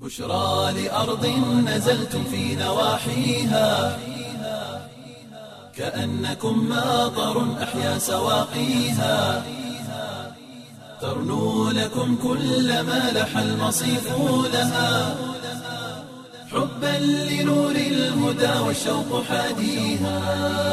بشرى لأرض نزلتم في نواحيها كأنكم ماطر أحيا سواقيها ترنو لكم كل ما لح المصيف لها حبا لنور الهدى والشوق حاديها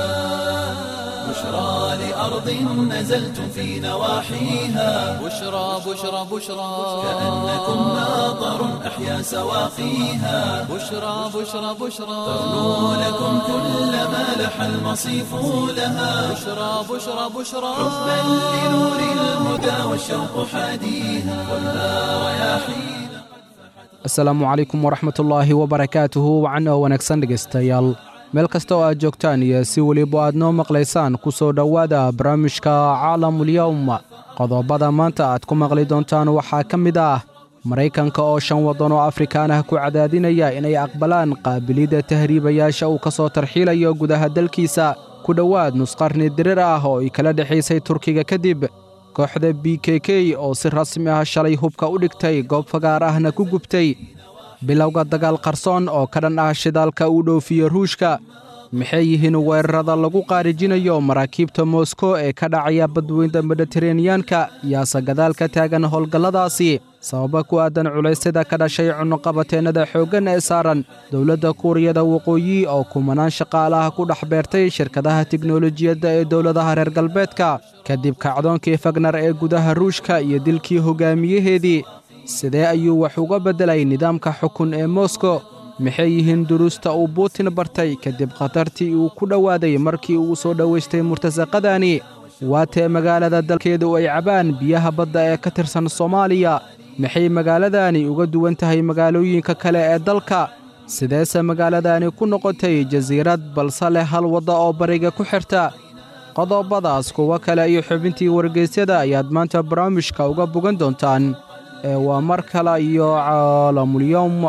بشرى لأرض نزلتم في نواحيها بشرى بشرى بشرى كأنكم ماطر أحيا سواقيها بشرى بشرى بشرى ترنو لكم كل ما لح المصيف لها بشرى بشرى بشرى حبا لنور الهدى والشوق حاديها خذها رياحين asalaamu calaykum waraxmatullaahi wabarakaatuhu wacno wanaagsan dhegaystayaal meel kasta oo aad joogtaan iyo si weliba aad noo maqlaysaan ku soo dhowaada barnaamijka caalamulyowm qodobada maanta aad ku maqli doontaan waxaa ka mid ah maraykanka oo shan waddan oo afrikaan ah ku cadaadinaya inay aqbalaan qaabilidda tahriibayaasha uu ka soo tarxiilayo gudaha dalkiisa ku dhowaad nusqarni dirir ah oo ay kala dhexaysay turkiga kadib kooxda b k k oo si rasmi ah shalay hubka u dhigtay goob fagaar ahna ku gubtay bilowga dagaal qarsoon oo ka dhan ah shidaalka uu dhoofiyo ruushka maxay yihiin weerarada lagu qaarijinayo maraakiibta moskow ee ka dhacaya badweynta mediteraneyanka yaase gadaal ka taagan howlgalladaasi sababa ku aadan culaysyada ka dhashay cunnoqabateennada xooggan ee saaran dowladda kuuriyada waqooyi oo kumanaan shaqaalaha ku dhex beertay shirkadaha tiknolojiyadda ee dowladaha reer galbeedka kadib kacdoonkii fagnar ee gudaha ruushka iyo dilkii hogaamiyaheedii sidee ayuu wax uga beddelay nidaamka xukun ee moskow maxay yihiin duruusta uu buutin bartay kadib khatartii uu ku dhowaaday markii uu soo dhowaystay murtasaqadani waatee magaalada dalkeedu ay cabaan biyaha badda ee ka tirsan soomaaliya maxay magaaladani uga duwan tahay magaalooyinka kale ee dalka sideese magaaladani ku noqotay jasiirad balse leh hal wadda oo bariga ku xirta qodobadaas kuwo kale iyo xubintii wargeysyada ayaad maanta barnaamijka uga bogan doontaan ee waa mar kale iyo caalamulyowm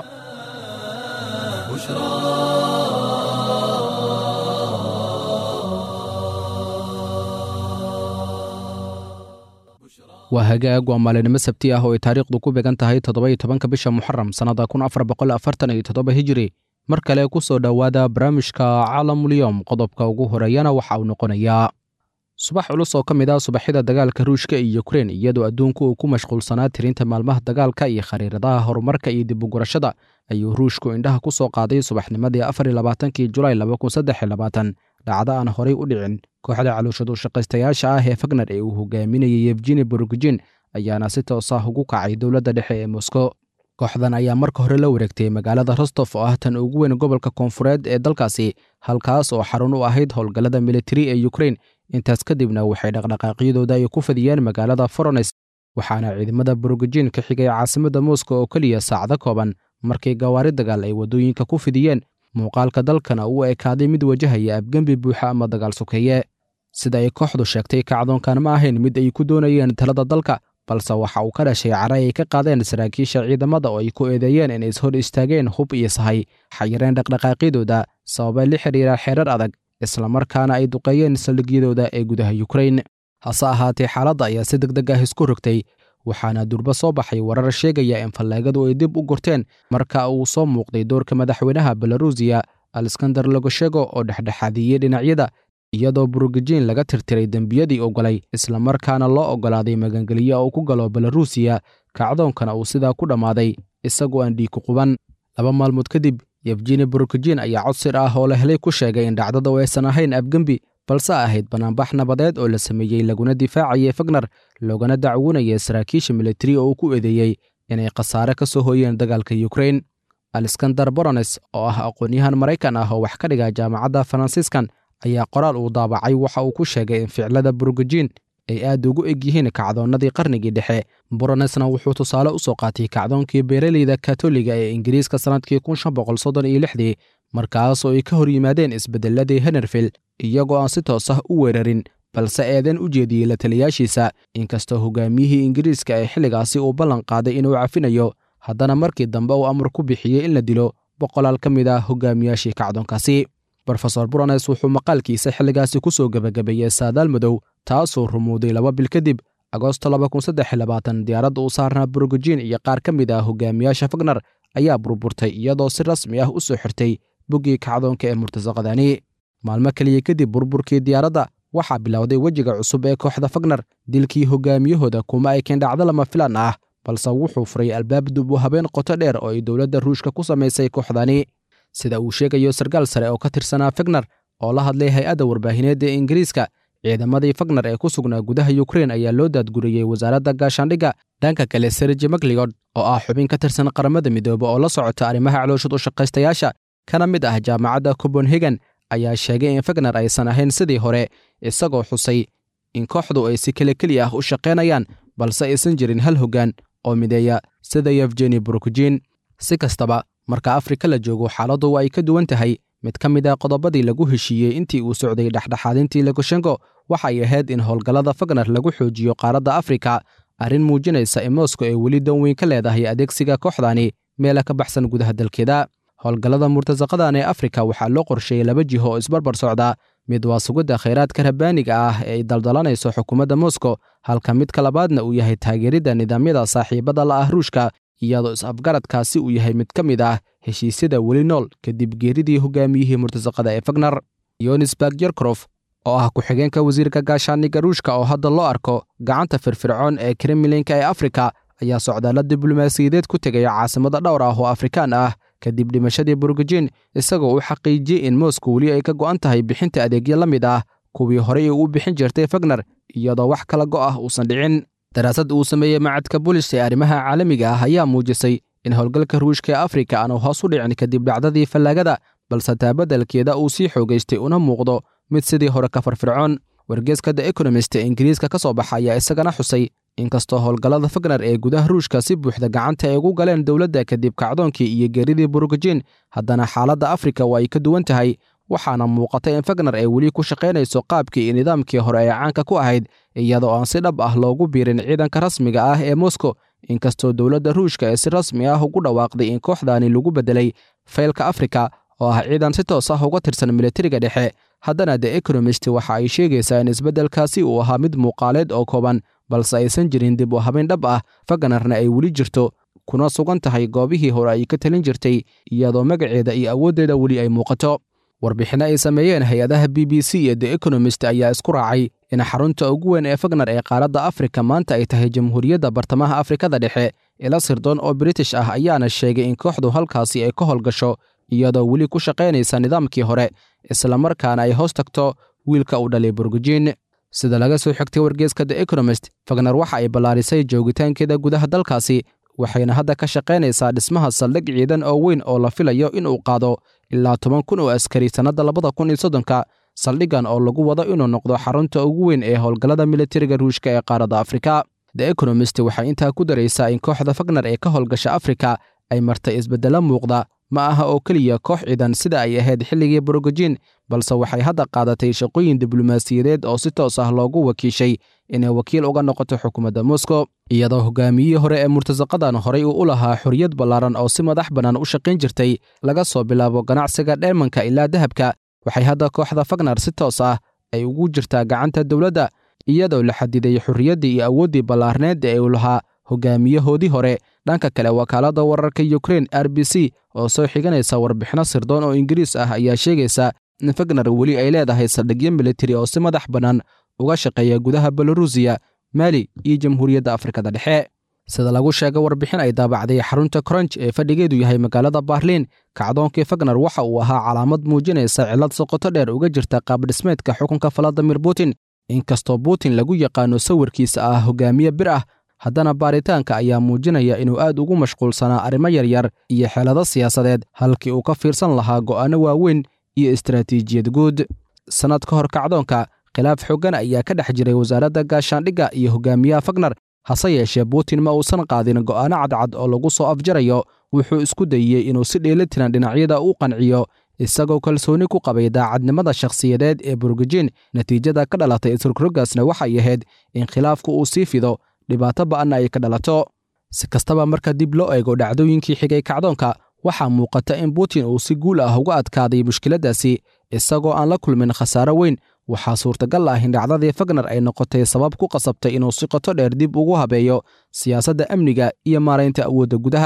waa hagaag waa maalinimo sabti ah oo ay taariikhdu ku beegan tahay toddoba iyo tobanka bisha muxaram sannada kun afar boqol afartan iyo toddoba hijiri mar kale ku soo dhowaada barnaamijka caalamulyowm qodobka ugu horeeyana waxa uu noqonayaa subax culus oo ka mid ah subaxyada dagaalka ruushka iyo yukrein iyadoo adduunku uu ku mashquulsanaa tirinta maalmaha dagaalka iyo khariiradaha horumarka iyo dib ugurashada ayuu ruushku indhaha ku soo qaaday subaxnimadii afar iyo labaatankii julaay laba kun saddex iyo labaatan dhacdo aan horay u dhicin kooxda calooshadu shaqaystayaasha ah ee fagner ee uu hogaaminayay yefgeni borogijin ayaana si toos ah ugu kacay dowladda dhexe ee moskow kooxdan ayaa marka hore la wareegtay magaalada rostof oo ah tan ugu weyn gobolka koonfureed ee dalkaasi halkaas oo xarun u ahayd howlgallada militari ee yukrein intaas kadibna waxay dhaqdhaqaaqyadooda ay ku fadiyeen magaalada forones waxaana ciidamada borogijin ka xigay caasimadda moskow oo keliya saacdo kooban markii gawaari dagaal ay waddooyinka ku fidiyeen muuqaalka dalkana uu ekaaday mid wajahaya abgembi buuxa ama dagaal sokeeye sida ay kooxdu sheegtay kacdoonkan ma ahayn mid ay ku doonayeen talada dalka balse waxa uu ka dhashay cara ay ka qaadeen saraakiisha ciidamada oo ay ku eedeeyeen inay ishor istaageen hub iyo sahay xayireen dhaqdhaqaaqyadooda sababa la xidhiira xeerar adag islamarkaana ay duqeeyeen saldhigyadooda ee gudaha yukrein hase ahaatee xaaladda ayaa si deg deg ah isku rogtay waxaana durba soo baxay warar sheegaya in fallaagadu ay dib u gurteen marka uu soo muuqday doorka madaxweynaha belarusiya aleskandar logoshego oo dhexdhexaadiyey dhinacyada iyadoo burugijin laga tirtiray dembiyadii ogolay islamarkaana loo oggolaaday magangeliyo oo ku galo belarusiya kacdoonkana uu sidaa ku dhammaaday isagoo aan dhiig ku quban laba maalmood kadib yefgeni burugijin ayaa codsir ah oo la helay ku sheegay in dhacdadu aysan ahayn abgembi balse ahayd banaanbax nabadeed oo la sameeyey laguna difaacayay fagner loogana dacwoonaya saraakiisha militari oo uu ku eedeeyey inay khasaare ka soo hooyeen dagaalka yukrein aleskandar borones oo ah aqoon-yahan maraykan ah oo wax ka dhiga jaamacadda faransiiskan ayaa qoraal uu daabacay waxa uu ku sheegay in ficlada burugijin ay aad ugu eg yihiin kacdoonnadii qarnigii dhexe boronesna wuxuu tusaale u soo qaatay kacdoonkii beeraleyda katoliga ee ingiriiska sannadkii kun shan boqol soddon iyo lixdii markaas oo ay ka hor yimaadeen isbeddelladii henerfield iyagoo aan si toos ah u weerarin balse eedan u jeediyey la taliyaashiisa inkastoo hogaamiyihii ingiriiska ee xilligaasi uu ballan qaaday inuu cafinayo haddana markii dambe uu amar ku bixiyey in la dilo boqolaal ka mid ah hogaamiyaashii kacdoonkaasi rofesor brones wuxuu maqaalkiisa xilligaasi ku soo gebagabeeyey saadaal madow taasoo rumowday laba bil kadib agoosto diyaaradda uu saarnaa burgujin iyo qaar ka mid ah hogaamiyaasha fagner ayaa burburtay iyadoo si rasmi ah u soo xirtay boggii kacdoonka ee murtasaqadani maalmo keliya kadib burburkii diyaaradda waxaa bilowday wejiga cusub ee kooxda fagner dilkii hogaamiyahooda kuma ay keen dhacdo lama filan ah balse wuxuu furay albaab dub u habeen qoto dheer oo ay dowladda ruushka ku samaysay kooxdani sida uu sheegayo sarkaal sare oo ka tirsanaa fagner oo la hadlay hay-adda warbaahineed ee ingiriiska ciidamadii fagner ee ku sugnaa gudaha yukrein ayaa loo daadguriyey wasaaradda gaashaandhigga dhanka kale serji magliod oo ah xubin ka tirsan qaramada midoobe oo la socota arrimaha calooshad u shaqaystayaasha kana mid ah jaamacadda copenhagen ayaa sheegay in fagner aysan ahayn sidii hore isagoo xusay in kooxdu ay si kele keli ah u shaqaynayaan balse aysan jirin hal hoggaan oo mideeya sida yefgeni burukjin si kastaba marka afrika la joogo xaaladdu ay ka duwan tahay mid ka mid ah qodobadii lagu heshiiyey intii uu socday dhexdhexaadintii lukashenko waxay ahayd in howlgallada fagner lagu xoojiyo qaaradda afrika arrin muujinaysa in moskow ay weli dan weyn ka leedahay adeegsiga kooxdani meela ka baxsan gudaha dalkeeda howlgallada murtasaqadan ee afrika waxaa loo qorsheeyey laba jiho oo isbarbar socda mid waa sugidda khayraadka rabbaaniga ah ee ay daldalanayso xukuumadda moskow halka midka labaadna uu yahay taageeridda nidaamyada saaxiibada la ah ruushka iyadoo is-afgaradkaasi uu yahay mid ka mid ah heshiisyada weli nool kadib geeridii hogaamiyihii murtasaqada ee fagner yonisberg yerkrof oo ah ku-xigeenka wasiirka gaashaaniga ruushka oo hadda loo arko gacanta firfircoon ee kremlinka ee afrika ayaa socdaalla diblomaasiyadeed ku tegaya caasimada dhowr ah oo afrikaan ah kadib dhimashadii burgujin isagoo u xaqiijiyey in moskow weli ay ka go'an tahay bixinta adeegyo la mid ah kuwii horey uu u bixin jirtay fagner iyadoo wax kala go' ah uusan dhicin daraasad uu sameeyey macadka bulish ee arrimaha caalamiga ah ayaa muujisay in howlgalka ruushka ee afrika aanu hoos u dhicin kadib dhacdadii fallaagada balse taabadalkeeda uu sii xoogaystay una muuqdo mid sidii hore ka farfircoon wargeeska the ekonomist ee ingiriiska ka soo baxa ayaa isagana xusay inkastoo howlgallada fagner ee gudaha ruushka si buuxda gacanta ay ugu galeen dowladda kadib kacdoonkii iyo geeridii burugajin haddana xaaladda afrika waa ay ka duwan tahay waxaana muuqata in fagner ay weli ku shaqaynayso qaabkii iyo nidaamkii hore ee caanka ku ahayd iyadoo aan si dhab ah loogu biirin ciidanka rasmiga ah ee moskow inkastoo dowladda ruushka ee si rasmi ah ugu dhawaaqday in kooxdani lagu beddelay faylka afrika oo ah ciidan si toos ah uga tirsan militariga dhexe haddana the ekonomist waxa ay sheegaysaa in isbeddelkaasi uu ahaa mid muuqaaleed oo kooban balse aysan jirin dib u habayn dhab ah fagnerna ay weli jirto kuna sugan tahay goobihii hore ay ka talin jirtay iyadoo magaceeda iyo awooddeeda weli ay muuqato warbixinno ay sameeyeen hay-adaha b b c iyo the ekonomist ayaa isku raacay in xarunta ugu weyn ee fagner ee qaaradda afrika maanta ay tahay jamhuuriyadda bartamaha afrikada dhexe ila sirdoon oo british ah ayaana sheegay in kooxdu halkaasi ay ka howlgasho iyadoo weli ku shaqaynaysa nidaamkii hore islamarkaana ay hoos tagto wiilka uu dhalay burgujin sida laga soo xigtay wargeeska the ekonomist fagner waxa ay ballaarisay joogitaankeeda gudaha dalkaasi waxayna hadda ka shaqaynaysaa dhismaha saldhig ciidan oo weyn oo la filayo inuu qaado ilaa toban kun oo askari sannadda labada kun iyo soddonka saldhiggan oo lagu wado inuu noqdo xarunta ugu weyn ee howlgallada militariga ruushka ee qaaradda afrika the ekonomist waxay intaa ku daraysaa in kooxda fagner ee ka howlgasha afrika ay martay isbeddelo muuqda ma aha oo keliya koox ciidan sida ay ahayd xilligii borogojin balse waxay hadda qaadatay shaqooyin diblomaasiyadeed oo si toos ah loogu wakiishay inay wakiil uga noqoto xukuumadda moskow iyadoo hogaamiyihii hore ee murtasaqadan horay uu u lahaa xorriyad ballaaran oo si madax bannaan u shaqayn jirtay laga soo bilaabo ganacsiga dheemanka ilaa dahabka waxay hadda kooxda fagner si toos ah ay ugu jirtaa gacanta dowladda iyadoo la xadiday xorriyaddii iyo awooddii ballaarneed ee uu lahaa hogaamiyahoodii hore dhanka kale wakaaladda wararka yukrain r b c oo soo xiganaysa warbixinno sirdoon oo ingiriis ah ayaa sheegaysa in fagner weli ay leedahay saldhigyo militari oo si madax bannaan uga shaqeeya gudaha belorusiya maali iyo jamhuuriyadda afrikada dhexe sida lagu sheegay warbixin ay daabacday xarunta kronj ee fadhigeedu yahay magaalada baarliin kacdoonkii fagner waxa uu ahaa calaamad muujinaysa cillad soqoto dheer uga jirta qaabdhismeedka xukunka valadimir putin inkastoo putin lagu yaqaano sawirkiisa ah hogaamiye bir ah haddana baaritaanka ayaa muujinaya inuu aad ugu mashquulsanaa arrimo yaryar iyo xeelado siyaasadeed halkii uu ka fiirsan lahaa go'aanno waaweyn iyo istaraatiijiyad guud sannad ka hor kacdoonka khilaaf xooggan ayaa ka dhex jiray wasaaradda gaashaandhigga iyo hogaamiyaha fagner hase yeeshee putin ma uusan qaadin go'aanno cadcad oo lagu soo afjarayo wuxuu isku dayey inuu si dheelitiran dhinacyada u qanciyo isagoo kalsooni ku qabay daacadnimada shakhsiyadeed ee burgujin natiijada ka dhalatay isrogrogasna waxay ahayd in khilaafku uu sii fido dhibaato ba'anna ay ka dhalato si kastaba marka dib loo eego dhacdooyinkii xigay kacdoonka waxaa muuqata in putin uu si guul ah uga adkaaday mushkiladdaasi isagoo aan la kulmin khasaaro weyn waxaa suurtagal ah in dhacdadii fagner ay noqotay sabab ku qasabtay inuu si qoto dheer dib ugu habeeyo siyaasadda amniga iyo maaraynta awoodda gudaha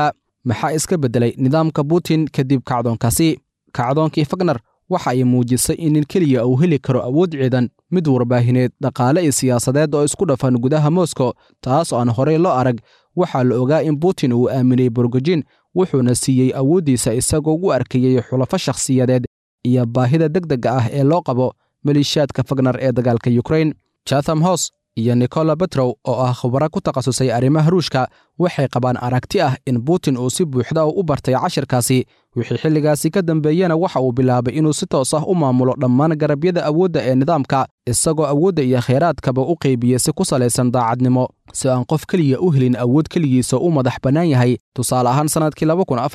maxaa iska beddelay nidaamka putin kadib kacdoonkaasi kacdoonkii fagner waxa ay muujisay in nin keliya uu heli karo awood ciidan mid warbaahineed dhaqaale iyo siyaasadeed oo isku dhafan gudaha moskow taas oo aan horey loo arag waxaa la ogaa in putin uu aaminay borgojin wuxuuna siiyey awooddiisa isagoo u arkayey xulafo shakhsiyadeed iyo baahida degdega ah ee loo qabo maliishaadka fagner ee dagaalka yukrain jatham hos iyo nikola betrow oo ah khubaro ku takhasusay arrimaha ruushka waxay qabaan aragti ah in putin uu si buuxda u bartay cashirkaasi wixii xilligaasi ka dambeeyena waxa uu bilaabay inuu si toos ah u maamulo dhammaan garabyada awoodda ee nidaamka isagoo awoodda iyo khayraadkaba u qeybiyey si ku salaysan daacadnimo si aan qof keliya u helin awood keligiisa u madax bannaan yahay tusaale ahaan sannadkii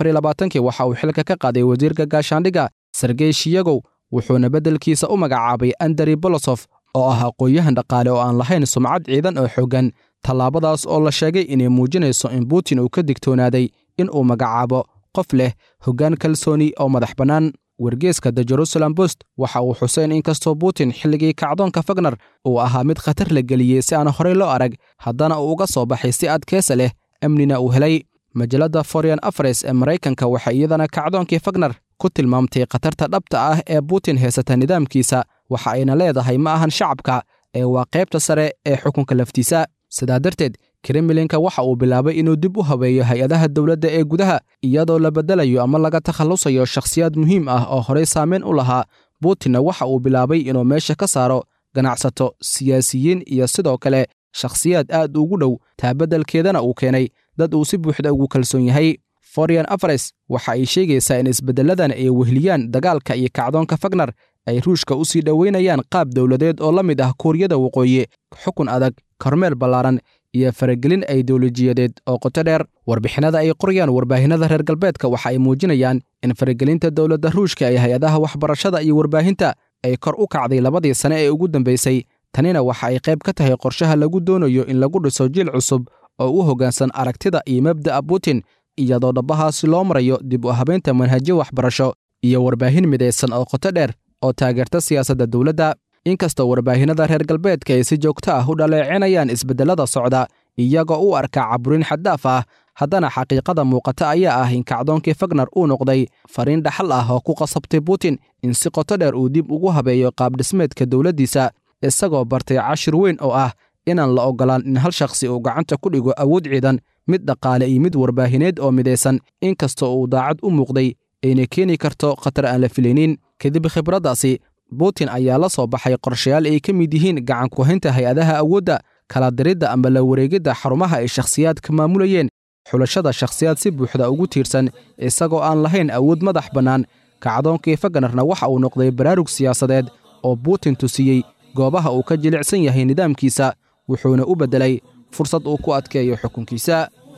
kii waxa uu xilka ka qaaday wasiirka gaashaandhigga sergey shiyagow wuxuuna beddelkiisa u magacaabay andrey bolosof oo ah aqoon-yahan dhaqaale oo aan lahayn sumcad ciidan oo xooggan tallaabadaas oo la sheegay inay muujinayso in putin uu ka digtoonaaday in uu magacaabo qof leh hoggaan kalsooni oo madax bannaan wargeeska the jerusalem bost waxa uu xuseen in kastoo putin xilligii kacdoonka fagner uu ahaa mid khatar la geliyey si aan horey loo arag haddana uu uga soo baxay si adkeesa leh amnina uu helay majalladda forean afres ee maraykanka waxay iyadana kacdoonkii fagner ku tilmaamtay khatarta dhabta ah ee putin haysata nidaamkiisa waxa ayna leedahay ma ahan shacabka ee waa qaybta sare ee xukunka laftiisa sidaa darteed kremlinka waxa uu bilaabay inuu dib u habeeyo hay-adaha dowladda ee gudaha iyadoo la beddelayo ama laga takhallusayo shakhsiyaad muhiim ah oo horey saameyn u lahaa putinna waxa uu bilaabay inuu meesha ka saaro ganacsato siyaasiyiin iyo sidoo kale shakhsiyaad aad ugu dhow taa beddelkeedana uu keenay dad uu si buuxda ugu kalsoon yahay forian afres waxa ay sheegaysaa in isbeddelladan ay wehliyaan dagaalka iyo kacdoonka fagner ay ruushka u sii dhoweynayaan qaab dowladeed oo la mid ah kuuriyada waqooyi xukun adag kormeel ballaaran iyo faragelin ideolojiyadeed oo qoto dheer warbixinada ay qorayaan warbaahinada reer galbeedka waxa ay muujinayaan in faragelinta dowladda ruushka ee hay-adaha waxbarashada iyo warbaahinta ay kor u kacday labadii sane ee ugu dambaysay tanina waxa ay qayb ka tahay qorshaha lagu doonayo in lagu dhiso jiil cusub oo u hoggaansan aragtida iyo mabda'a putin iyadoo dhabbahaasi loo marayo dib u habaynta manhajyo waxbarasho iyo warbaahin midaysan oo qoto dheer oo taageerta siyaasadda dowladda inkastoo warbaahinada reer galbeedka ay si joogto ah u dhaleecinayaan isbeddellada socda iyagoo u arka caburin xaddaaf ah haddana xaqiiqada muuqata ayaa ah in kacdoonkii fagner uu noqday fariin dhaxal ah oo ku qasabtay putin in si qoto dheer uu dib ugu habeeyo qaabdhismeedka dowladdiisa isagoo bartay cashir weyn oo ah inaan la oggolaan in hal shakhsi uu gacanta ku dhigo awood ciidan mid dhaqaale iyo mid warbaahineed oo midaysan inkastoo uu daacad u muuqday ayna keeni karto khatar aan la filaynin kadib khibraddaasi putin ayaa la soo baxay qorshayaal ay ka mid yihiin gacan ku-haynta hay-adaha awoodda kala diridda amba la wareegidda xarumaha ay shakhsiyaadka maamulayeen xulashada shakhsiyaad si buuxda ugu tiirsan isagoo aan lahayn awood madax bannaan kacdoonkii fagnerna waxa uu noqday baraarug siyaasadeed oo putin tusiyey goobaha uu ka jilicsan yahay nidaamkiisa wuxuuna u beddelay fursad uu ku adkeeyo xukunkiisa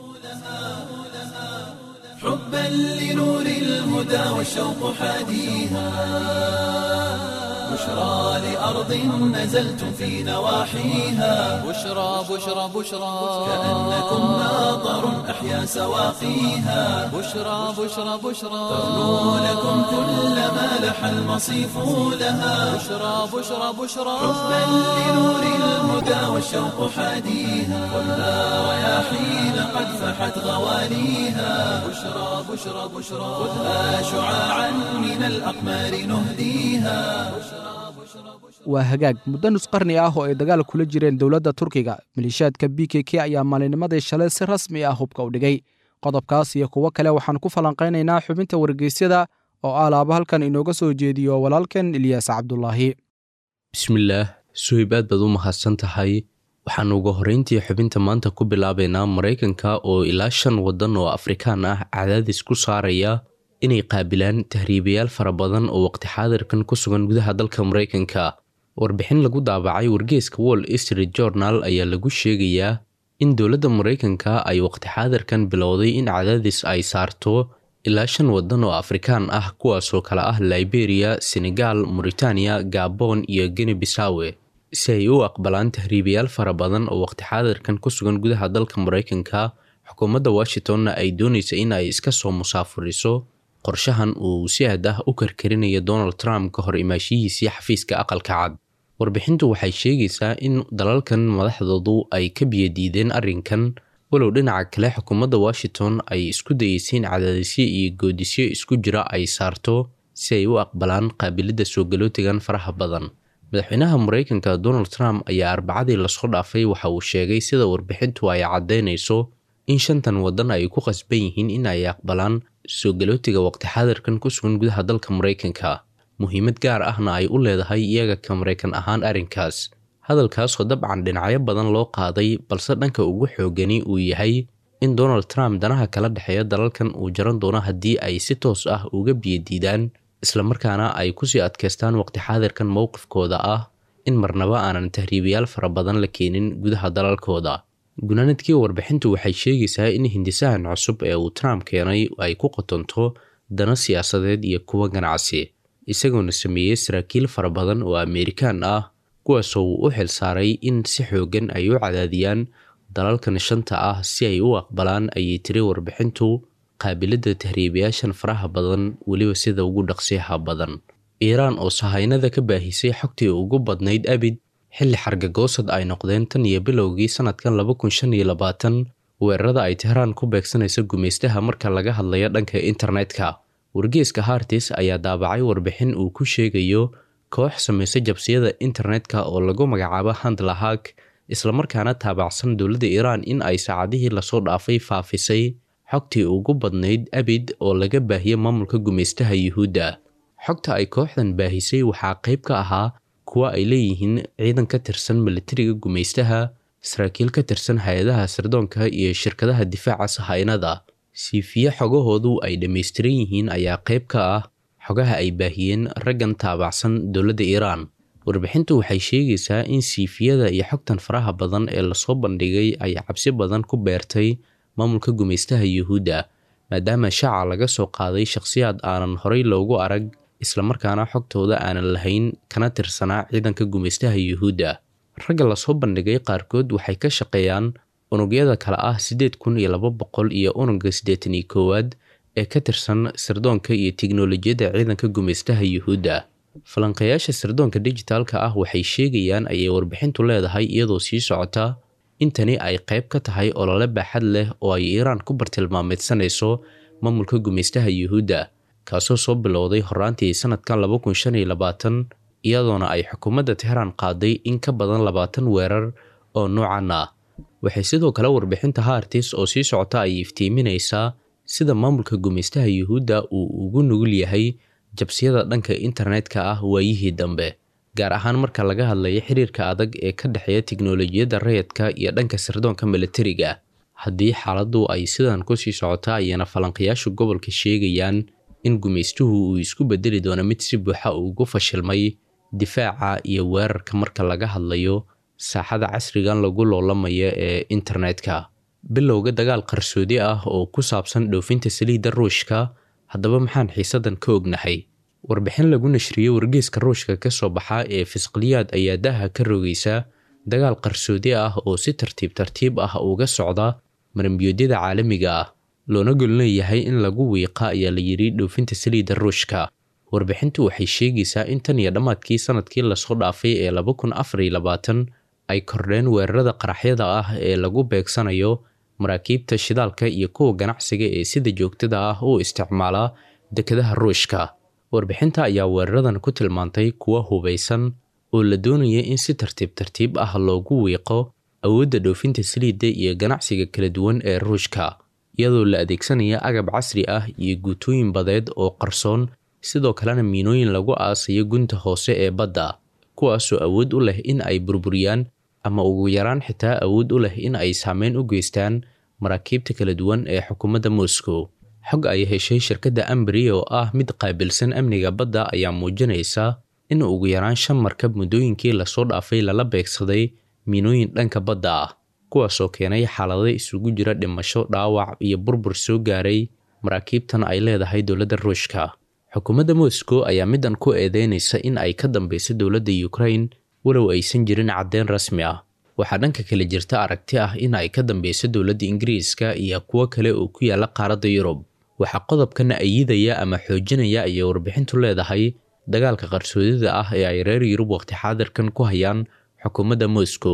حبا لنور الهدى والشوق حاديها بشرى لأرض نزلتم في نواحيها بشرى بشرى بشرى كأنكم ناظر أحيا سواقيها بشرى بشرى بشرى تغنو لكم كل ما لح المصيف لها بشرى بشرى بشرى حبا لنور الهدى والشوق حاديها خذها رياحين قد فحت غواليها بشرى بشرى بشرى خذها شعاعا من الأقمار نهديها waa hagaag muddo nus qarni ah oo ay dagaal kula jireen dowladda turkiga maliishaadka b k k ayaa maalinimadii shalay si rasmi ah hubka u dhigay qodobkaas iyo kuwo kale waxaan ku falanqaynaynaa xubinta wargeysyada oo alaaba halkan inooga soo jeediyo walaalkan ilyaas cabdulaahi bismillaah suhayb aad baad u mahadsan tahay waxaan ugu horreyntii xubinta maanta ku bilaabaynaa maraykanka oo ilaa shan waddan oo afrikaan ah cadaadis ku saaraya inay qaabilaan tahriibayaal fara badan oo waqti xaadirkan ku sugan gudaha dalka maraykanka warbixin lagu daabacay wargeeska wall street journal ayaa lagu sheegayaa in dowladda maraykanka ay waqti xaadirkan bilowday in cadaadis ay saarto ilaa shan waddan oo afrikaan ah kuwaasoo kale ah liberia senegal mauritania gabon iyo geni bisawe si ay u aqbalaan tahriibayaal fara badan oo waqti xaadirkan ku sugan gudaha dalka maraykanka xukuumadda washingtonna ay doonaysa in ay iska soo musaafuriso qorshahan uu si aad ah u karkarinayo donald trump ka hor imaashihiisii xafiiska aqalka cad warbixintu waxay sheegaysaa in dalalkan madaxdoodu ay ka biyadiideen arrinkan walow dhinaca kale xukuumadda washington ay isku dayeysay in cadaadisyo iyo goodisyo isku jira ay saarto si ay u aqbalaan qaabilidda soo galootigan faraha badan madaxweynaha mareykanka donald trump ayaa arbacadii lasoo dhaafay waxa uu sheegay sida warbixintu ay caddaynayso in shantan waddan ay ku qasban yihiin in ay aqbalaan soo galootiga waqti xaadirkan ku sugan gudaha dalka mareykanka muhiimad gaar ahna ay u leedahay iyaga ka maraykan ahaan arrinkaas hadalkaasoo dabcan dhinacyo badan loo qaaday balse dhanka ugu xoogani uu yahay in donald trump danaha kala dhexeeya dalalkan uu jaran doono haddii ay si toos ah uga biyadiidaan islamarkaana ay kusii adkaystaan waqti xaadirkan mowqifkooda ah in marnaba aanan tahriibayaal fara badan la keenin gudaha dalalkooda gunaanadkii warbixintu waxay sheegaysaa in hindisahan cusub ee uu trump keenay ay ku qotonto dano siyaasadeed iyo kuwa ganacsi isagoona sameeyey saraakiil fara badan oo ameerikaan ah kuwaasoo uu u xil saaray in si xoogan ay u cadaadiyaan dalalkan shanta ah si ay u aqbalaan ayay tiri warbixintu qaabiladda tahriibayaashan faraha badan weliba sida ugu dhaqsiyaha badan iiraan oo sahaynada ka baahisay xogtii ugu badnayd abid xilli xargagoosad ay noqdeen tan iyo bilowgii sanadkan laba kun shan iyo labaatan weerarada ay tehraan ku beegsanaysa gumaystaha marka laga hadlayo dhanka internetka wargeeska hartis ayaa daabacay warbixin uu ku sheegayo koox samaysa jabsiyada internetka oo lagu magacaabo handlahag islamarkaana taabacsan dowladda iiraan in ay saacadihii lasoo dhaafay faafisay xogtii ugu badnayd abid oo laga baahiyey maamulka gumaystaha yuhuudda xogta ay kooxdan baahisay waxaa qayb ka ahaa kuwa ay leeyihiin ciidan ka tirsan militariga gumaystaha saraakiil ka tirsan hay-adaha sirdoonka iyo shirkadaha difaaca sahaynada siifiye xogahoodu ay dhammaystiran yihiin ayaa qayb ka ah xogaha ay baahiyeen raggan taabacsan dowladda iiraan warbixintu waxay sheegaysaa in siifiyada iyo xogtan faraha badan ee lasoo bandhigay ay cabsi badan ku beertay maamulka gumaystaha yuhuudda maadaama shaaca laga soo qaaday shakhsiyaad aanan horay loogu arag islamarkaana xogtooda aanan lahayn kana tirsanaa ciidanka gumaystaha yuhuudda ragga lasoo bandhigay qaarkood waxay ka shaqeeyaan unugyada kale ah siddeed kun iyo laba boqol iyo unugga siddeetan iyo koowaad ee ka tirsan sirdoonka iyo tiknolojiyadda ciidanka gumaystaha yuhuudda falanqayaasha sirdoonka dijitaalka ah waxay sheegayaan ayay warbixintu leedahay iyadoo sii socota intani ay qayb ka tahay olole baaxad leh oo ay iiraan ku bartilmaameedsanayso maamulka gumaystaha yuhuudda kaasoo soo bilowday horaantii sanadkan laba kun shan iyo labaatan iyadoona ay xukuumadda tehraan qaaday in ka badan labaatan weerar oo noocan ah waxay sidoo kale warbixinta hartis oo sii socota ay iftiiminaysaa sida maamulka gumaystaha yuhuudda uu ugu nugul yahay jabsiyada dhanka internetka ah waayihii dambe gaar ahaan marka laga hadlayo xiriirka adag ee ka dhexeeya tiknolojiyadda rayadka iyo dhanka sirdoonka militariga haddii xaaladdu ay sidan kusii socota ayana falanqayaashu gobolka sheegayaan in gumaystuhu uu isku bedeli doono mid si buuxa ugu fashilmay difaaca iyo weerarka marka laga hadlayo saaxada casrigan lagu loolamayo ee internetka bilowga dagaal qarsoodi ah oo ku saabsan dhoofinta saliidda ruushka haddaba maxaan xiisadan ka ognahay warbixin lagu nashriyey wargeeska ruushka ka soo baxa ee fisqaliyaad ayaa daha ka rogaysa dagaal qarsoodi ah oo si tartiib tartiib ah uga socda marambiyoodyada caalamiga ah loona golleeyahay in lagu wiiqa ayaa la yidhi dhoofinta saliidda ruushka warbixintu waxay sheegaysaa in tan iyo dhammaadkii sanadkii lasoo dhaafay ee laba kun afar iyo labaatan ay kordheen weerarada qaraxyada ah ee lagu beegsanayo maraakiibta shidaalka iyo kuwa ganacsiga ee sida joogtada ah u isticmaala dekedaha ruushka warbixinta ayaa weeraradan ku tilmaantay kuwa hubaysan oo la doonaya in si tartiib tartiib ah loogu wiiqo awoodda dhoofinta saliidda iyo ganacsiga kala duwan ee ruushka iyadoo la adeegsanaya agab casri ah iyo guutooyin badeed oo qarsoon sidoo kalena miinooyin lagu aasayo gunta hoose ee badda kuwaasoo awood u leh in ay burburiyaan ama ugu yaraan xitaa awood u leh in ay saameyn u geystaan maraakiibta kala duwan ee xukuumadda moscow xog ay heshay shirkadda ambri oo ah mid qaabilsan amniga badda ayaa muujinaysa in ugu yaraan shan markab muddooyinkii lasoo dhaafay lala beegsaday miinooyin dhanka badda ah kuwaasoo keenay xaalado isugu jira dhimasho dhaawac iyo burbur soo gaaray maraakiibtan ay leedahay dowladda ruushka xukuumadda moscow ayaa midan ku eedeynaysa in ay ka dambeyso dowladda ukraine walow aysan jirin caddeyn rasmi ah waxaa dhanka kale jirta aragti ah in ay ka dambeyso dowladda ingiriiska iyo kuwo kale oo ku yaala qaaradda yurub waxaa qodobkan ayidaya ama xoojinaya ayay warbixintu leedahay dagaalka qarsoodida ah ee ay reer yurub waqti xaadirkan ku hayaan xukuumadda moscow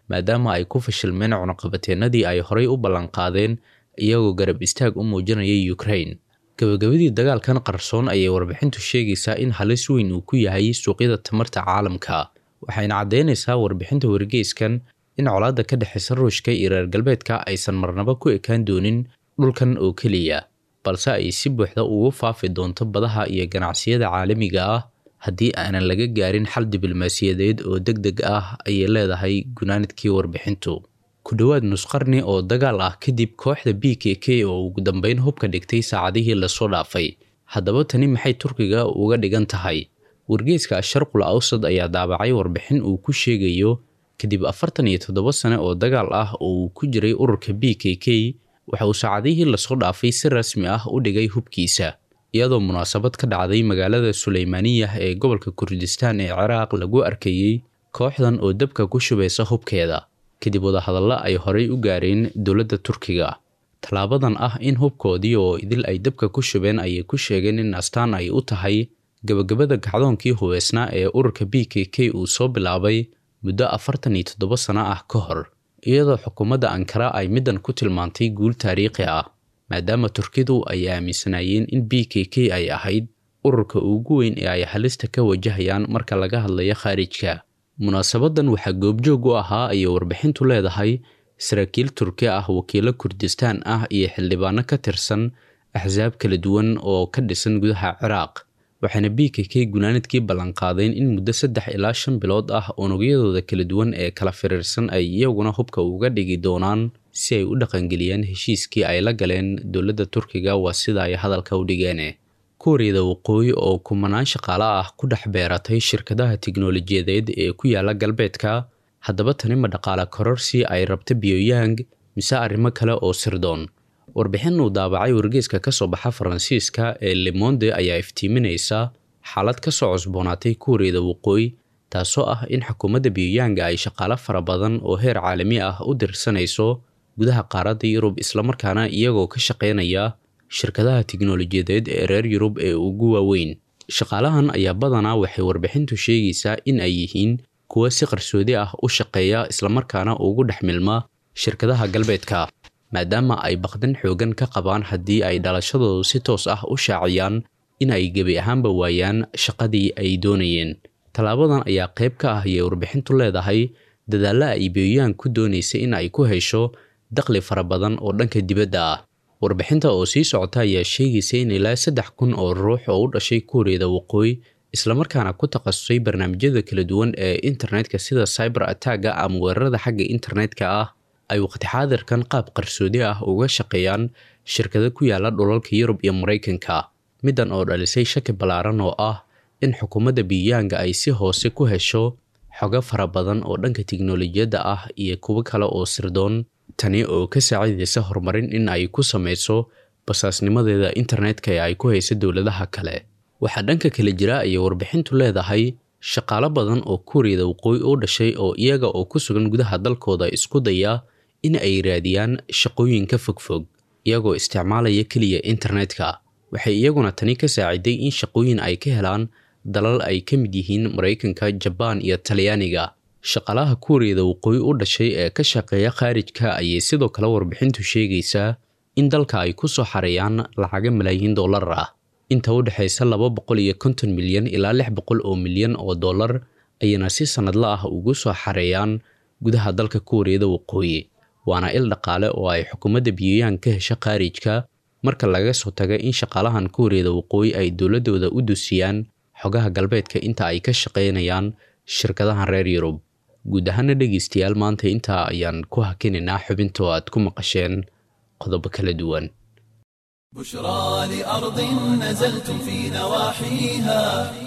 maadaama ay ku fashilmeen cunaqabateennadii ay horay u ballanqaadeen iyagoo garab istaag u muujinaya ukraine gabagabadii dagaalkan qarsoon ayay warbixintu sheegaysaa in halis weyn uu ku yahay suuqyada tamarta caalamka waxayna caddeynaysaa warbixinta wargeyskan in colaadda ka dhexaysa ruushka iyo reer galbeedka aysan marnaba ku ekaan doonin dhulkan oo keliya balse ay si buuxda ugu faafi doonto badaha iyo ganacsiyada caalamiga ah haddii aanan laga gaarin xal diblomaasiyadeed oo deg deg ah ayay leedahay gunaanadkii warbixintu ku dhowaad nusqarni oo dagaal ah kadib kooxda b k k oo ugu dambeyn hubka dhigtay saacadihii lasoo dhaafay haddaba tani maxay turkiga uga dhigan tahay wargeyska asharqul awsad ayaa daabacay warbixin uu ku sheegayo kadib afartan iyo toddoba sane oo dagaal ah oo uu ku jiray ururka b k k waxa uu saacadihii lasoo dhaafay si rasmi ah u dhigay hubkiisa iyadoo munaasabad ka dhacday magaalada suleymaaniyah ee gobolka kurdistaan ee ciraaq lagu arkayey kooxdan oo dabka ku shubaysa hubkeeda kadib wadahadallo ay horay u gaareen dowladda turkiga tallaabadan ah in hubkoodii oo idil ay dabka ku shubeen ayay ku sheegeen in astaan ay u tahay gabagabada gacdoonkii hubeysnaa ee ururka b k k uu soo bilaabay muddo afartan iyo toddoba sano ah ka hor iyadoo xukuumadda ankara ay middan ku tilmaantay guul taariikhi ah maadaama turkidu ay aaminsanaayeen in b k k ay ahayd ururka ugu weyn ee ay halista ka wajahayaan marka laga hadlayo khaarijka munaasabadan waxaa goobjoog u ahaa ayay warbixintu leedahay saraakiil turki ah wakiilo kurdistaan ah iyo xildhibaano ka tirsan axsaab kala duwan oo ka dhisan gudaha ciraaq waxaana b k k gunaanadkii ballanqaadeen in muddo saddex ilaa shan bilood ah unugyadooda kala duwan ee kala firiirsan ay iyaguna hubka uga dhigi doonaan si ay u dhaqangeliyaan heshiiskii ay la galeen dowladda turkiga waa sida ay hadalka u dhigeen kuuriyada waqooyi oo kumanaan shaqaale ah ku dhex beeratay shirkadaha tiknolojiyadeed ee ku yaala galbeedka haddaba tani ma dhaqaale kororsi ay rabta biyooyang mise arrimo kale oo sirdoon warbixin uu daabacay wargeyska ka soo baxa faransiiska ee lemonde ayaa iftiiminaysa xaalad ka soo cusboonaatay kuuriyada waqooyi taasoo ah in xukuumadda biyooyanga ay shaqaale fara badan oo heer caalami ah u dirsanayso gudaha qaaradda yurub islamarkaana iyagoo ka shaqaynaya shirkadaha tiknolojiyadeed ee reer yurub ee ugu waaweyn shaqaalahan ayaa badanaa waxay warbixintu sheegaysaa in ay yihiin kuwa si qarsoodi ah u shaqeeya islamarkaana ugu dhex milma shirkadaha galbeedka maadaama ay baqdan xoogan ka qabaan haddii ay dhalashadoodu si toos ah u shaaciyaan in ay gebi ahaanba waayaan shaqadii ay doonayeen tallaabadan ayaa qayb ka ah ayay warbixintu leedahay dadaalla ay biyooyaan ku doonaysa in ay ku hesho dakhli fara badan oo dhanka dibadda ah warbixinta oo sii socota ayaa sheegaysa in ilaa saddex kun oo ruux oo u dhashay kuuriyada waqooyi islamarkaana ku takhasusay barnaamijyada kala duwan ee internetka sida cyber attacga ama weerarada xagga internetka ah ay waqti xaadirkan qaab qarsoodi ah uga shaqeeyaan shirkado ku yaala dhulalka yurub iyo maraykanka middan oo dhalisay shaki ballaaran oo ah in xukuumadda biyanga ay si hoose ku hesho xogo fara badan oo dhanka tiknolojiyadda ah iyo kuwo kale oo sirdoon tani oo ka saacidaysa horumarin in ay ku samayso basaasnimadeeda internetka ee ay ku haysa dowladaha kale waxaa dhanka kale jira ayay warbixintu leedahay shaqaalo badan oo kuuriyada waqooyi u dhashay oo iyaga oo ku sugan gudaha dalkooda isku daya in ay raadiyaan shaqooyinka fogfog iyagoo isticmaalaya keliya internetka waxay iyaguna tani ka saaciday in shaqooyin ay ka helaan dalal ay ka mid yihiin maraykanka jabaan iyo talyaaniga shaqaalaha kuuriyada waqooyi u dhashay ee ka shaqeeya khaarijka ayay sidoo kale warbixintu sheegaysaa in dalka ay ku soo xareeyaan lacaga malaayiin dollar ah inta u dhexaysa laba boqol iyo konton milyan ilaa lix boqol oo milyan oo dollar ayayna si sannadla ah ugu soo xareeyaan gudaha dalka kuuriyada waqooyi waana il dhaqaale oo ay xukuumadda biyooyaan ka hesha khaarijka marka laga soo taga in shaqaalahan kuuriyada waqooyi ay dowladooda u dusiyaan xogaha galbeedka inta ay ka shaqaynayaan shirkadahan reer yurub guud ahaana dhegaystayaal maanta intaa ayaan ku hakinaynaa xubintoo aad ku maqasheen qodobo kala duwan بشرى لأرض نزلتم في نواحيها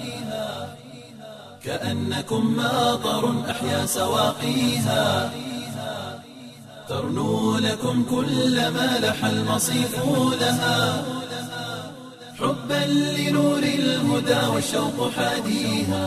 كأنكم ماطر أحيا سواقيها ترنو لكم كل ما لح المصيف لها حبا لنور الهدى والشوق حاديها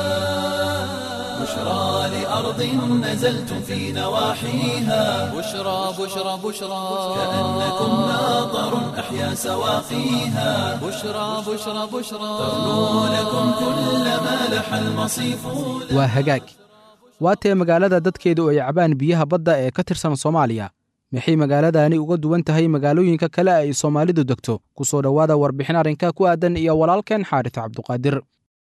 بشرى لأرض نزلتم في نواحيها بشرى بشرى بشرى كأنكم ماطر أحيا سواقيها بشرى بشرى بشرى ترنو لكم كل ما لح المصيف waa hagaag waatee magaalada dadkeedu ay cabaan biyaha badda ee ka tirsan soomaaliya maxay magaaladani uga duwan tahay magaalooyinka kale ay soomaalidu degto ku soo dhowaada warbixin arrinka ku aadan iyo walaalkeen xaaris cabduqaadir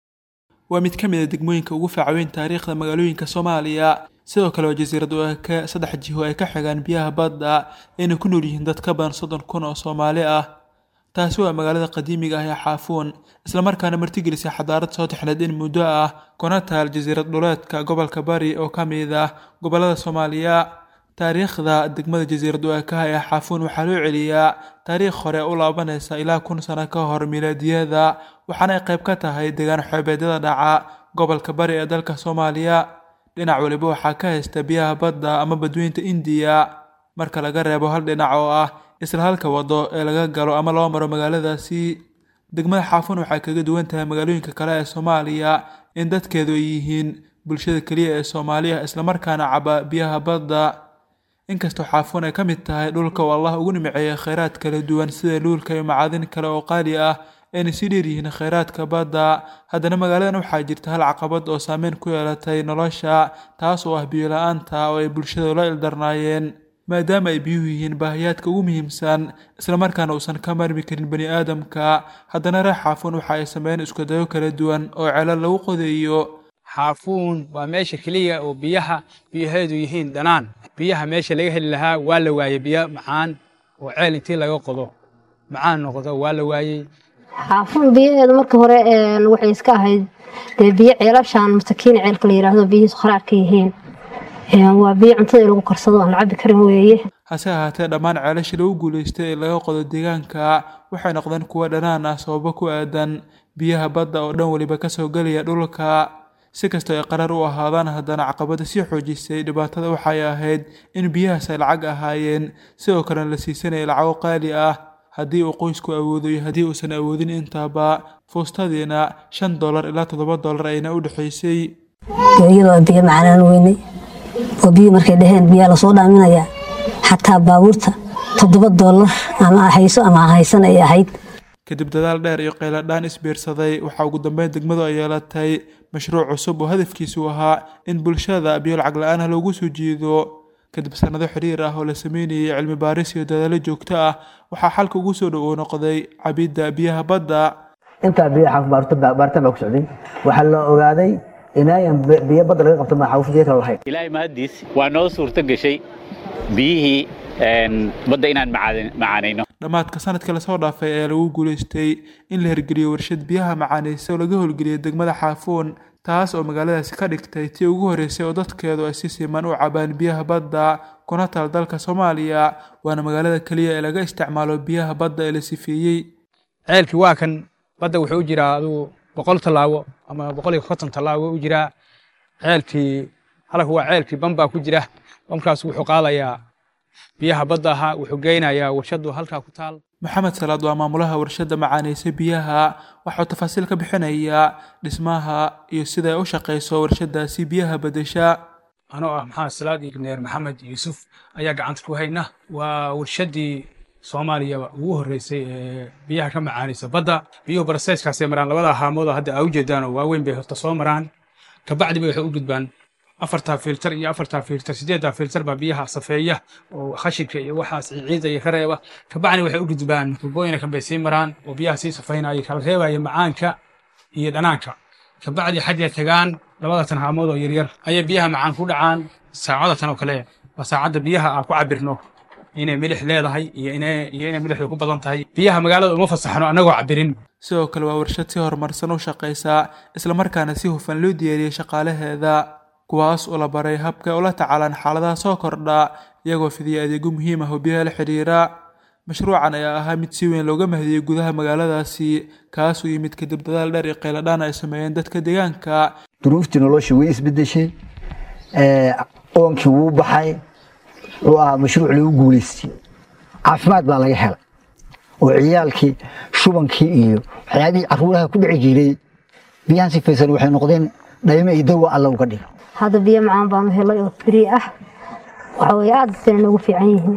waa mid ka mid a degmooyinka ugu faacaweyn taariikhda magaalooyinka soomaaliya sidoo kale waa jasiirad oo ka saddex jiho ay ka xigaan biyaha badda ayna ku nool yihiin dad ka badan soddon kun oo soomaali ah taasi waa magaalada qadiimiga ah ee xaafuun islamarkaana martigelisay xadaarad soo taxneed in muddo ah kuna taal jasiirad dhuleedka gobolka bari oo ka mid ah gobollada soomaaliya taariikhda degmada jasiirad waakaha ee xaafuun waxaa loo celiyaa taariikh hore u laabanaysa ilaa kun sano ka hor milaadiyada waxaana ay qayb ka tahay deegaan xoobeedyada dhaca gobolka bari ee dalka soomaaliya dhinac waliba waxaa ka haysta biyaha badda ama badweynta indiya marka laga reebo hal dhinac oo ah isla halka wado ee laga galo ama loo maro magaaladaasi degmada xaafuun waxay kaga duwan tahay magaalooyinka kale ee soomaaliya in dadkeedu ay yihiin bulshada keliya ee soomaaliya islamarkaana caba biyaha badda inkastoo xaafuun ay ka mid tahay dhulka uu allah ugu nimceeyay kheyraad kala duwan sida luulka iyo macaadin kale oo qaali ah ayna sii dheeryihiin kheyraadka badda haddana magaaladan waxaa jirta hal caqabad oo saameyn ku yeelatay nolosha taas oo ah biyo la-aanta oo ay bulshada la ildarnaayeen maadaama ay biyuhu yihiin baahiyaadka ugu muhiimsan islamarkaana uusan ka marmi karin bani aadamka haddana reer xaafuun waxa ay sameeyeen iskudayo kala duwan oo celal lagu qodayo xaafuun waa meesha keliya oo biyaha biyaheedu yihiin dhanaan biyaha meesha laga heli lahaa waa la waayey biyo macaan oo ceel intii laga qodo macaan noqdo waa la waayey xaafuun biyaheedu marka hore waxay iska ahayd dee biyo ceelashaan masakiin ceelka la yidhaahdo biyihiisu kharaarka yihiin waa biyo cuntada in lagu karsado aan la cabi karin weeye hase ahaatee dhammaan ceelashii lagu guulaystay ee laga qodo deegaanka waxay noqdeen kuwo dhanaan ah sababo ku aadan biyaha badda oo dhan weliba kasoo gelaya dhulka si kastoo ay qarar u ahaadaan haddana caqabada sii xoojisay dhibaatada waxay ahayd in biyahaas ay lacag ahaayeen sidoo kalena la siisanaya lacago qaali ah haddii uu qoysku awoodo iyo haddii uusan awoodin intaba fuustadiina shan dollar ilaa toddoba dollar ayna u dhexaysay iyadoo biyo macanaan weynay oo biyo markay dhaheen biyaa lasoo dhaaminayaa xataa baabuurta toddoba dollar ama hayso ama haysan ay ahayd kadib dadaal dheer iyo qayladhaan isbiirsaday waxaa ugu dambeyn degmadu ay yeelatay mashruuc cusub oo hadafkiisu ahaa in bulshada biyo lacag la-aan ah loogu soo jiido kadib sannado xiriir ah oo la sameynayay cilmi baaris iyo dadaalo joogto ah waxaa xalka ugu soo dhowow noqday cabidda biyaha badda intaa biyaha baaritaan baa ku socday waxaa la ogaaday inaayan biyo badda laga qabto maxaawuf biyo kale lahayn ilaahay mahaddiis waa noo suurto gashay biyihii badda inaan macaanayno dhammaadka sanadka lasoo dhaafay ayaa lagu guulaystay in la hirgeliyo warshad biyaha macaanaysa oo laga howlgeliyay degmada xaafuun taas oo magaaladaasi ka dhigtay tii ugu horreysay oo dadkeedu ay si siman u cabaan biyaha badda kuna taal dalka soomaaliya waana magaalada keliya ee laga isticmaalo biyaha badda ee la sifeeyey ceelkii waa kan badda wuxuu u jiraa adugu boqol tallaabo ama boqol iyo konton tallaabo u jiraa ceelkii halka waa ceelkii bambaa ku jira bamkaas wuxuu qaadayaa biyaha badda ahaa wuxuu geynayaa warshadu halkaa ku taal maxamed salaad waa maamulaha warshadda macaanaysa biyaha waxauu tafaasiil ka bixinayaa dhismaha iyo sida ay u shaqayso warshadaasi biyaha bedesha anoo ah maxamed salaad injineer maxamed yuusuf ayaa gacanta ku hayna waa warshaddii soomaaliya ugu horreysay ee biyaha ka macaanaysa badda biyuhu baraseyskaasay maraan labada haamood oo hadda aa ujeedaan oo waaweyn bay horta soo maraan kabacdiba waxay u gudbaan afartaa filter iyo afartaa filter sideeddaa filter baa biyaha safeeya oo khashibka iyo waxaas ciida iyo ka reeba kabacdi waxay u gudbaan tubooyina kan bay sii maraan oo biyaha sii safeynaya kala reebaya macaanka iyo dhanaanka kabacdi xaggay tagaan labadatan haamood oo yaryar ayay biyaha macaan ku dhacaan saacadatan oo kale waa saacadda biyaha aan ku cabirno inay milix leedahay iyo inay iyo inay milixdu ku badan tahay biyaha magaalada uma fasaxno annagoo cabirin sidoo kale waa warshad si horumarsan u shaqaysa islamarkaana si hufan loo diyaariyey shaqaalaheeda kuwaas oo la baray habka ula tacaalaan xaaladaha soo kordha iyagoo fidiya adeegyo muhiim ah oo biyaha la xidhiira mashruucan ayaa ahaa mid si weyn looga mahadiyey gudaha magaaladaasi kaasuu yimid kadib dadaal dheer iyo qayladhaan ay sameeyeen dadka deegaanka duruuftii nolosha way isbedeshay oonkii wuu baxay wuxuu ahaa mashruuc lagu guulaystay caafimaad baa laga helay oo ciyaalkii shubankii iyo waxyaabihii caruuraha ku dhici jiray biyahan sifaysan waxay noqdeen dhaymo iyo dawa alla uga dhigo hadda biyo macaan baanu helay oo frii ah waxa weye aad bayna noogu fiican yihiin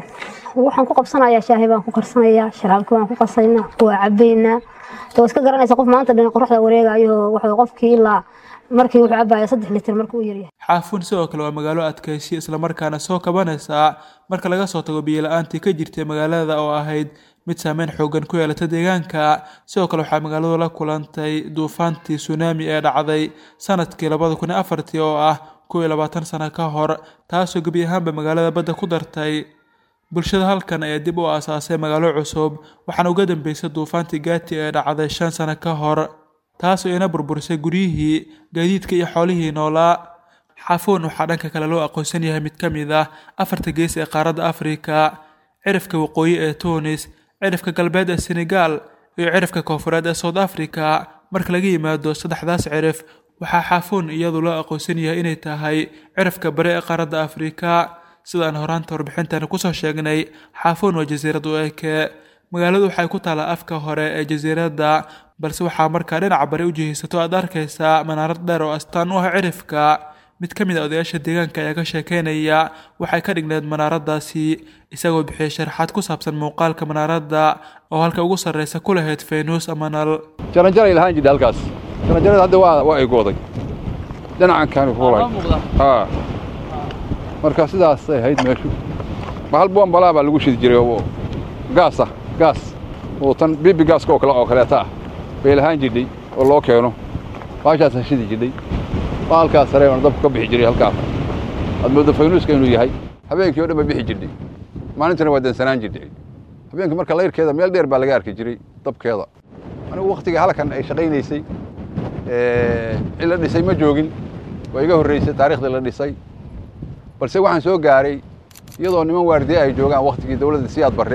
waxaan ku qabsanayaa shaahi baan ku karsanayaa sharaabki baan ku qasaynaa waa cabaynaa waa iska garanaysa qof maanta dhan qoraxda wareegayo waxa qofkii ilaa markii wuxuu cabaya saddex litir marka uu yaryahay xaafuun sidoo kale waa magaalo adkaysi islamarkaana soo kabanaysa marka laga soo tago biyo-la-aantii ka jirtay magaalada oo ahayd mid saameyn xoogan ku yeelata deegaanka sidoo kale waxaa magaaladu la kulantay duufaantii sunaami ee dhacday sanadkii labada kun iyo afartii oo ah kow iyo labaatan sano ka hor taasoo gebi ahaanba magaalada badda ku dartay bulshada halkan ayaa dib u aasaasay magaalo cusub waxaana uga dambeysay duufaantii gaati ee dhacday shan sano ka hor taasoo ina burburisay guryihii gaadiidka iyo xoolihii noolaa xaafuun waxaa dhanka kale loo aqoonsan yahay mid ka mid ah afarta gees ee qaaradda afrika cirifka waqooyi ee tunis cirifka galbeed ee senegal iyo cirifka koonfureed ee south africa marka laga yimaado saddexdaas cirif waxaa xaafuun iyadu loo aqoonsan yahay inay tahay cirifka bari ee qaaradda afrika sidaan horaanta warbixintan kusoo sheegnay xaafuun waa jasiirad u eke magaaladu waxay ku taallaa afka hore ee jasiiradda balse waxaa markaa dhinaca bari u jihaysato aad arkaysaa manaarad dheer oo astaan u ah cirifka mid ka mid a odayaasha deegaanka ayaa ka sheekeynaya waxay ka dhigneed manaaraddaasi isagoo bixiyay sharaxaad ku saabsan muuqaalka manaaradda oo halka ugu sarreysa ku lahayd feynuus ama nal jaranjaray lahaan jidha halkaas jaranjarada hadda waa waa ay gooday dhinacan kaani fuulay haa marka sidaasay ahayd meeshu bahal boombalaa baa lagu shidi jiray oo gaas ah gaas oo tan bibi gaaska oo kale oo kaleeta ah bay lahaan jidhay oo loo keeno baashaasaa shidi jidhay bahalkaas sare oona dabku ka bixi jiray halkaas aad moodo faynuuska inuu yahay habeenkii oo dhan ba bixi jidhay maalintina waa dansanaan jidhay habeenkii marka layrkeeda meel dheer baa laga arki jiray dabkeeda anigu wakhtigai halkan ay shaqaynaysay in la dhisay ma joogin waa iga horreysay taariikhdii la dhisay balse waxaan soo gaaray iyadoo niman waardiye ay joogaan wakhtigii dawladda siyaad barre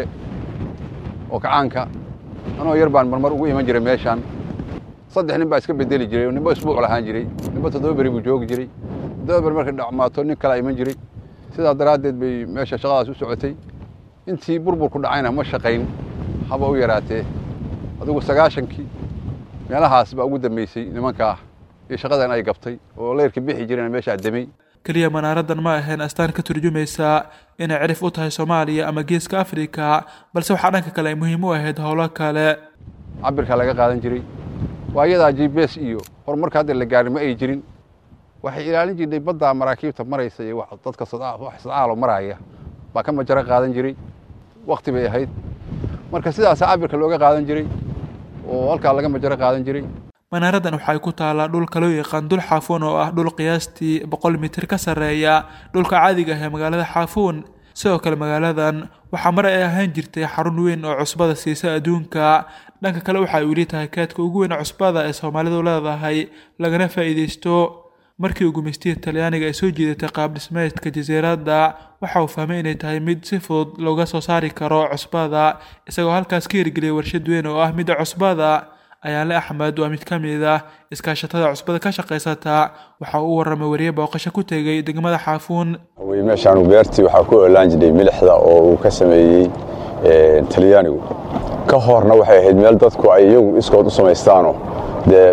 oo kacaanka anoo yar baan marmar ugu iman jiray meeshaan saddex nin baa iska bedeli jiray oo ninba isbuuc lahaan jiray ninba toddoba beri buu joogi jiray toddoba beri markay dhacmaato nin kala iman jiray sidaa daraaddeed bay meesha shaqadaas u socotay intii burburku dhacayna ma shaqayn haba u yaraatee adigu sagaashankii meelahaas baa ugu dambeysay nimankaa iyo shaqadan ay gabtay oo leyrka bixi jireen meeshaa demey keliya manaaraddan ma ahayn astaan ka turjumaysa inay cirif u tahay soomaaliya ama geeska afrika balse waxaa dhanka kale ay muhiim u ahayd howlo kale cabirkaa laga qaadan jiray waa iyadaa g b s iyo horumarka hadda la gaarin ma ay jirin waxay ilaalin jirtay baddaa maraakiibta maraysa iyo dadka wax sadcaalo maraaya baa ka majaro qaadan jiray wakti bay ahayd marka sidaasa cabirka looga qaadan jiray oo halkaa laga majaro qaadan jiray manaaraddan waxay ku taallaa dhulka loo yaqaan dul xaafuun oo ah dhul qiyaastii boqol mitir ka sarreeya dhulka caadiga ah ee magaalada xaafuun sidoo kale magaaladan waxaa mar ay ahaan jirtay xarun weyn oo cusbada siisa adduunka dhanka kale waxa ay weli tahay kaadka ugu weyn cusbada ee soomaalidu leedahay lagana faa'iidaysto markii uu gumaystihii talyaaniga ay soo jiidatay qaab dhismeedka jasiiradda waxa uu fahmay inay tahay mid si fudud looga soo saari karo cusbada isagoo halkaas ka hirgeliyay warshad weyn oo ah midda cusbada ayaale axmed waa mid ka mid ah iskaashatada cusbada ka shaqaysata waxa uu u warramay wariye booqasho ku tegey degmada xaafuun meeshaan beertii waxaa ku oolaan jiray milixda oo uu ka sameeyey talyaanigu ka horna waxay ahayd meel dadku ay iyagu iskood u samaystaanoo dee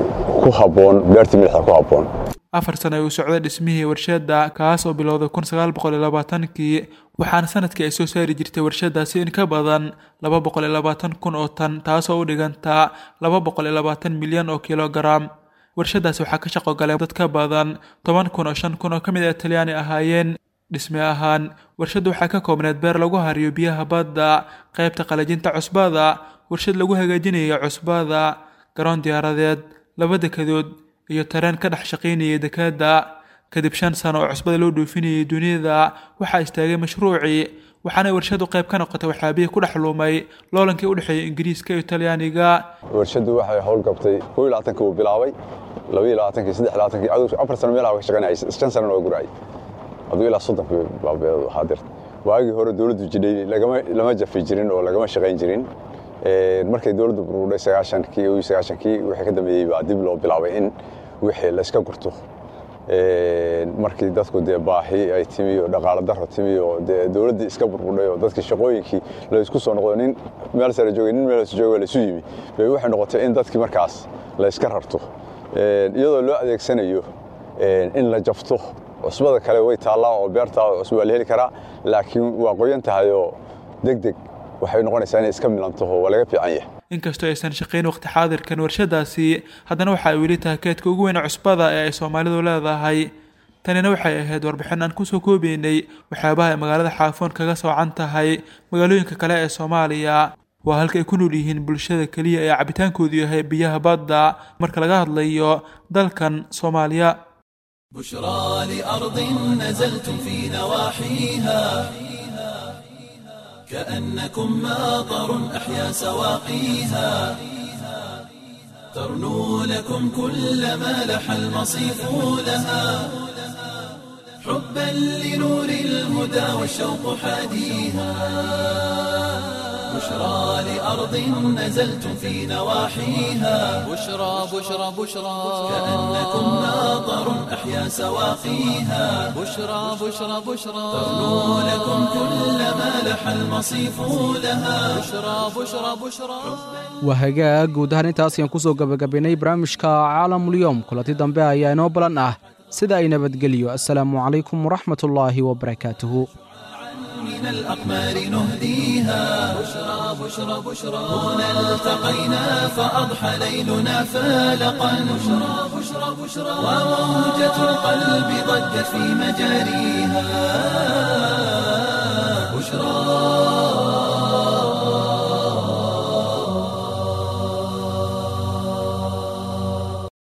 ku habboon beertii milixda ku habboon afar sano ay uu socday dhismihii warshadda kaas oo bilowday kun sagaal boqol iyo labaatankii waxaana sanadkii ay soo saari jirtay warshadaasi in ka badan laba boqol iyo labaatan kun oo tan taasoo u dhiganta laba boqol iyo labaatan milyan oo kilogaram warshadaasi waxaa ka shaqo galay dad ka badan toban kun oo shan kun oo ka mid a talyaani ahaayeen dhisme ahaan warshadda waxaa ka koobneed beer lagu hariyo biyaha badda qaybta qalajinta cusbada warshad lagu hagaajinayo cusbada garoon diyaaradeed laba dekadood iyo tareen ka dhex shaqaynayay dekadda kadib shan sano oo cusbada loo dhoofinayay duniyada waxaa istaagay mashruucii waxaana warshadu qayb ka noqotay waxyaabihii ku dhex lumay loolankii u dhexeeyay ingiriiska iyo talyaaniga warshaddu waxay howl gabtay koo iyo labaatankii uu bilaabay laba iyo labaatankii saddex iyo labaatankii cadow afar sano meelaha ka shaqaynayay shan sanana waa guraayay aduu ilaa soddonkii baabeedu ahaa dirta waagii hore dowladdu jidhay lagama lama jafi jirin oo lagama shaqayn jirin markay dowladdu burburay sagaashankii iyo sagaashankii wixii ka dambeeyey baa dib loo bilaabay in wixii la iska gurto markii dadku dee baahi ay timi oo dhaqaalo daro timi oo dee dowladdii iska burburdhay oo dadkii shaqooyinkii la isku soo noqdo nin meel sare joogay nin meel jooga la isu yimi bay waxay noqotay in dadkii markaas la iska rarto iyadoo loo adeegsanayo in la jafto cusbada kale way taallaa oo beertaa cusba waa la heli karaa laakiin waa qoyan tahay oo deg deg waxay noqonaysaa inay iska milantaho waa laga fiican yahay inkastoo aysan shaqayn waqti xaadirkan warshadaasi haddana waxa ay weli tahay keedka ugu weyn cusbada ee ay soomaalidu leedahay tanina waxay ahayd warbixin aan kusoo koobeynay waxyaabaha ay magaalada xaafoon kaga soocan tahay magaalooyinka kale ee soomaaliya waa halka ay ku nool yihiin bulshada keliya ee cabitaankoodu yahay biyaha badda marka laga hadlayo dalkan soomaaliya بشرى لأرض نزلتم في نواحيها كأنكم ماطر أحيا سواقيها ترنو لكم كل ما لح المصيف لها حبا لنور الهدى والشوق حاديها بشرى لأرض نزلتم في نواحيها بشرى بشرى بشرى كأنكم ماطر أحيا سواقيها بشرى بشرى بشرى ترنو لكم كل ما لح المصيف لها بشرى بشرى بشرى waa hagaag guud ahaan intaas ayaan kusoo gabagabaynay barnaamijka caalamulyoom kulanti dambe ayaa inoo balan ah sida ay nabadgeliyo assalaamu calaykum waraxmatullaahi wabarakaatuhu من الأقمار نهديها بشرى بشرى بشرى هنا التقينا فأضحى ليلنا فالقا بشرى بشرى بشرى وموجة القلب ضجت في مجاريها